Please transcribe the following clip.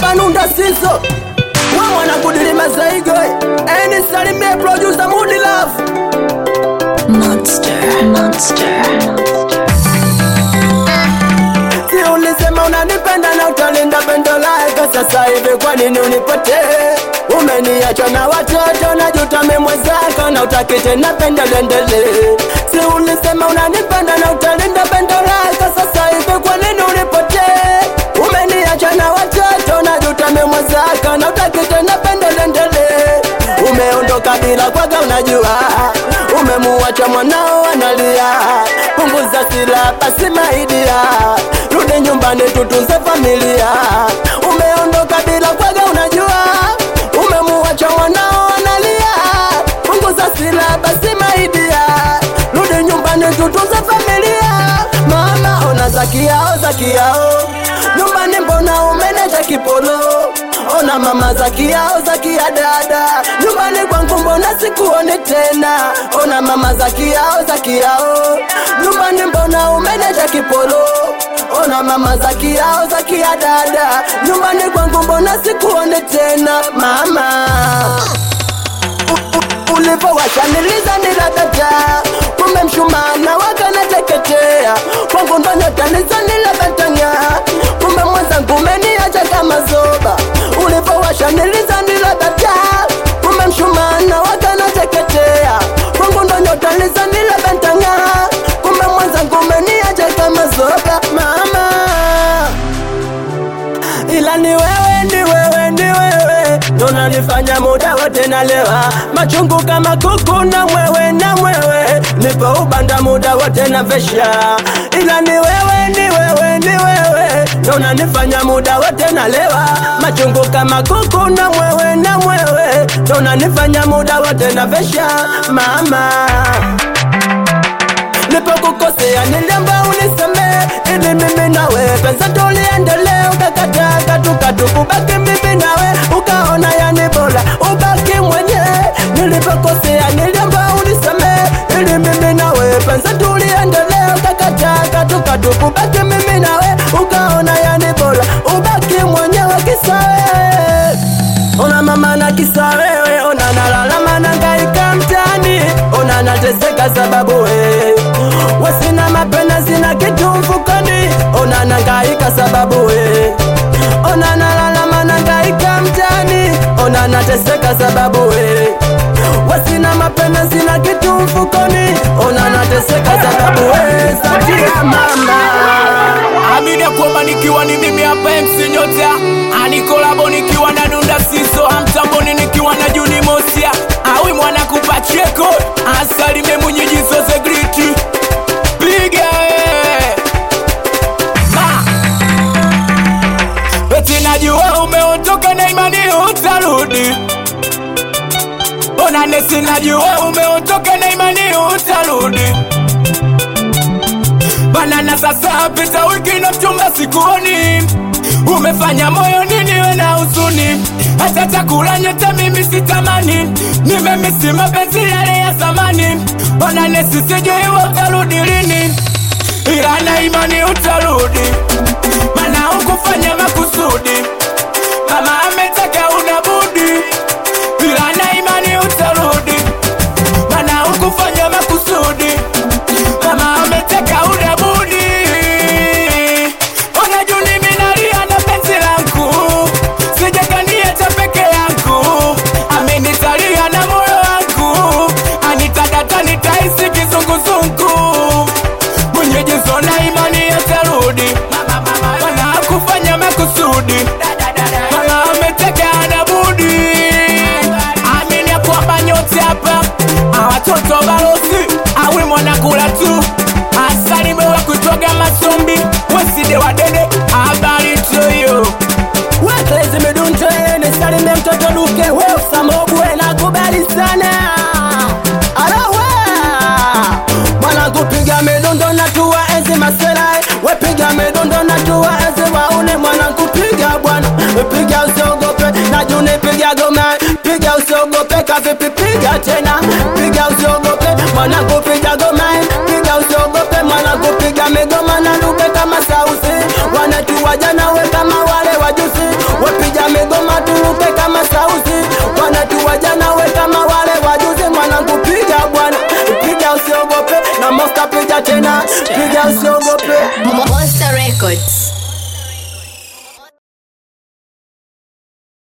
hapa nunda siso we mwana kudilima zaigo eni salimie producer Moody Love Monster, monster. Si ulisema unanipenda na utalinda pendo lako, sasa hivi kwa nini unipotee? Umeniacha na watoto na juta mwenzako na utaki tena pendo liendelee. Si ulisema unanipenda na utalinda pendo lako, sasa hivi kwa nini unipotee? Umeniacha na watoto na juta mwenzako na utaki tena pendo liendelee. Umeondoka bila kwaga, unajua umemuacha mwanao analia. Punguza sila basi maidia, rudi nyumbani tutunze familia. Umeondoka bila kwaga, unajua umemuacha mwanao analia. Punguza sila basi maidia, rudi nyumbani tutunze familia. Mama ona zaki yao zaki yao, nyumbani mbona umenecha kipolo Ona mama zaki yao zaki ya dada, nyumbani kwangu mbona sikuone tena? Ona mama zaki yao zaki yao, nyumbani mbona umenecha kipolo? Ona mama zaki yao zaki ya dada, nyumbani kwangu mbona sikuone tena mama ulivyowashaniliza niladata kumbe mshumana wakanateketea kwangu ndo nyotanizo nilabetanya kumbe mwenzangu umeniacha kama zoba ulivyowashaniliza niladata kumbe mshumana wakanateketea kwangu ndo nyotanizo nilabetanya kumbe mwenzangu umeniacha kama zoba mama ila ni wewe, ni wewe, ni wewe ndo unanifanya muda wote nalewa, machungu kama kuku na mwewe na mwewe, nipo ubanda muda wote na vesha. Ila ni wewe, ni wewe, ni wewe ndo unanifanya muda wote nalewa, machungu kama kuku na mwewe na mwewe, ndo unanifanya muda wote na vesha mama nipokukosea niliomba unisamee ili mimi nawe pesa tuliendelea ukakataa tukatukubaki mimi nawe ukaona yani bora ubaki mwenyewe nilipokosea niliomba unisamee ili mimi nawe pesa tuliendelea ukakataa tukatukubaki mimi nawe ukaona yani bora ubaki mwenyewe kisawe ona mama na kisa wewe ona nalalama nangaika mtani ona nateseka sababu we wasina mapena sina kitu mfukoni ona nangaika sababu we ona nalalama nangaika mtani ona nateseka sababu we wasina mapena sina kitu mfukoni ona nateseka sababu we satia mama Amini ya kwamba nikiwa ni mimi hapa MC Nyota Anikolabo nikiwa na Nunda Siso Amtamboni nikiwa na Juni Mosia Awi mwana kupacheko Asalime mwenyeji zoze griti Piga eh. Ma Eti najua umeondoka na imani utarudi Ona nesi najua umeondoka na imani utarudi Banana sasa pita wiki na mchumba sikuoni Umefanya moyo nini we na huzuni Hata chakula nyota mimi sitamani Nimemisi mapenzi yale ya zamani Ona nesi sijui we utarudi lini Ila na imani utarudi Mana ukufanya makusudi Mama ametaka unabudi Ila na imani utarudi Mana ukufanya makusudi Mama ametaka unabudi Ona juu mimi nalia na penzi langu Sijakaniacha peke yangu Amenitalia na moyo wangu Anitadata nitahisi kizunguzungu Mwenyeji zona imani yatarudi Mana kufanya makusudi Mama ametaka anabudi Amini ya kwamba nyote hapa Awatoto balozi Awi mwana kula tu Asalime wa kutoga masombi Weside wadede Habari tuyo Weklezi midunto ni salime mtoto Luke we usamobwe na kubali sana Alawe Mwana kupiga midundo na tuwa enzi masela Wepiga midundo na tuwa enzi waune Mwana kupiga bwana Piga usiogope na juni piga goma Piga usiogope kavipi piga tena Piga usiogope mwana kupiga goma Piga usiogope mwana kupiga migoma na luke kama sausi Wanatuwa jana we kama wale wajusi Wepiga Monster Records.